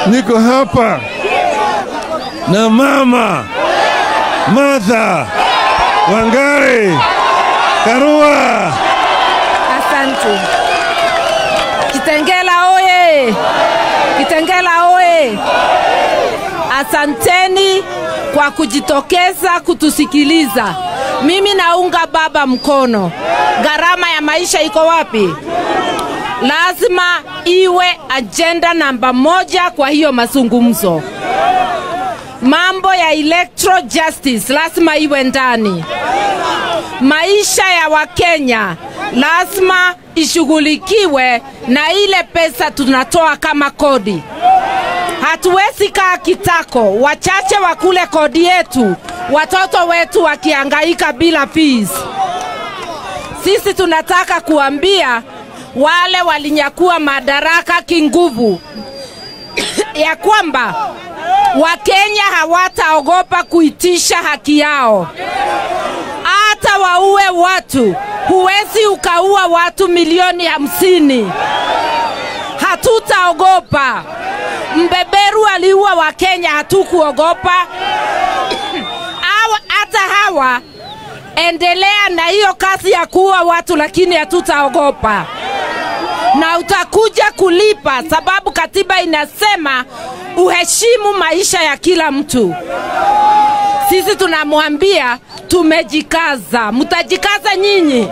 niko hapa na mama Martha Wangari Karua. Asante. Kitengela oye! Kitengela oye! Asanteni kwa kujitokeza kutusikiliza. Mimi naunga baba mkono. Gharama ya maisha iko wapi? Lazima iwe ajenda namba moja kwa hiyo mazungumzo. Mambo ya electoral justice lazima iwe ndani. Maisha ya Wakenya lazima ishughulikiwe na ile pesa tunatoa kama kodi. Hatuwezi kaa kitako, wachache wakule kodi yetu, watoto wetu wakihangaika bila fees. Sisi tunataka kuambia wale walinyakua madaraka kinguvu ya kwamba Wakenya hawataogopa kuitisha haki yao, hata waue watu. Huwezi ukaua watu milioni hamsini, hatutaogopa. Mbeberu aliua Wakenya, hatukuogopa. Hawa- Hata hawa endelea na hiyo kazi ya kuua watu, lakini hatutaogopa na utakuja kulipa, sababu katiba inasema uheshimu maisha ya kila mtu. Sisi tunamwambia tumejikaza, mtajikaza nyinyi.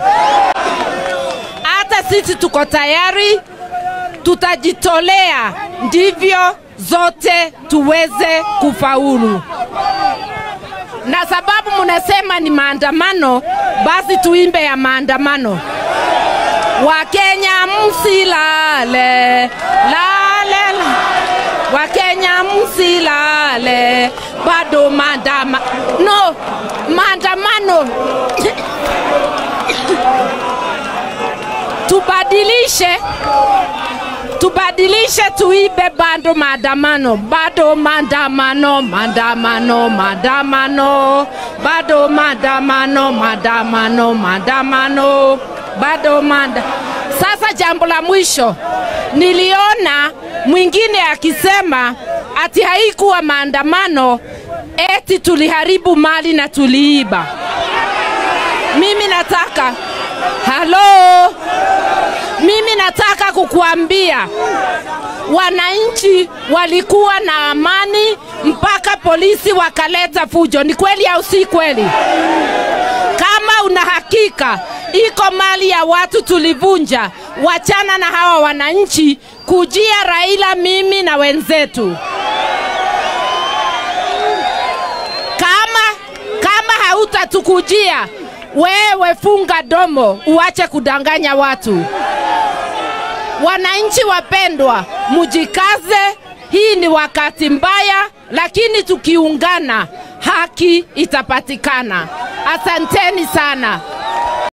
Hata sisi tuko tayari, tutajitolea, ndivyo zote tuweze kufaulu. Na sababu mnasema ni maandamano, basi tuimbe ya maandamano. Wakenya msilale, lale, la. Wakenya msilale, bado maandama no maandamano tubadilishe tubadilishe tuibe bado maandamano bado maandamano maandamano maandamano bado maandamano maandamano maandamano bado manda sasa jambo la mwisho niliona mwingine akisema ati haikuwa maandamano eti tuliharibu mali na tuliiba mimi nataka halo mimi nataka kukuambia wananchi walikuwa na amani mpaka polisi wakaleta fujo. Ni kweli au si kweli? Kama una hakika iko mali ya watu tulivunja, wachana na hawa wananchi, kujia Raila, mimi na wenzetu. Kama kama hautatukujia wewe, funga domo, uache kudanganya watu. Wananchi wapendwa, mujikaze. Hii ni wakati mbaya, lakini tukiungana haki itapatikana. Asanteni sana.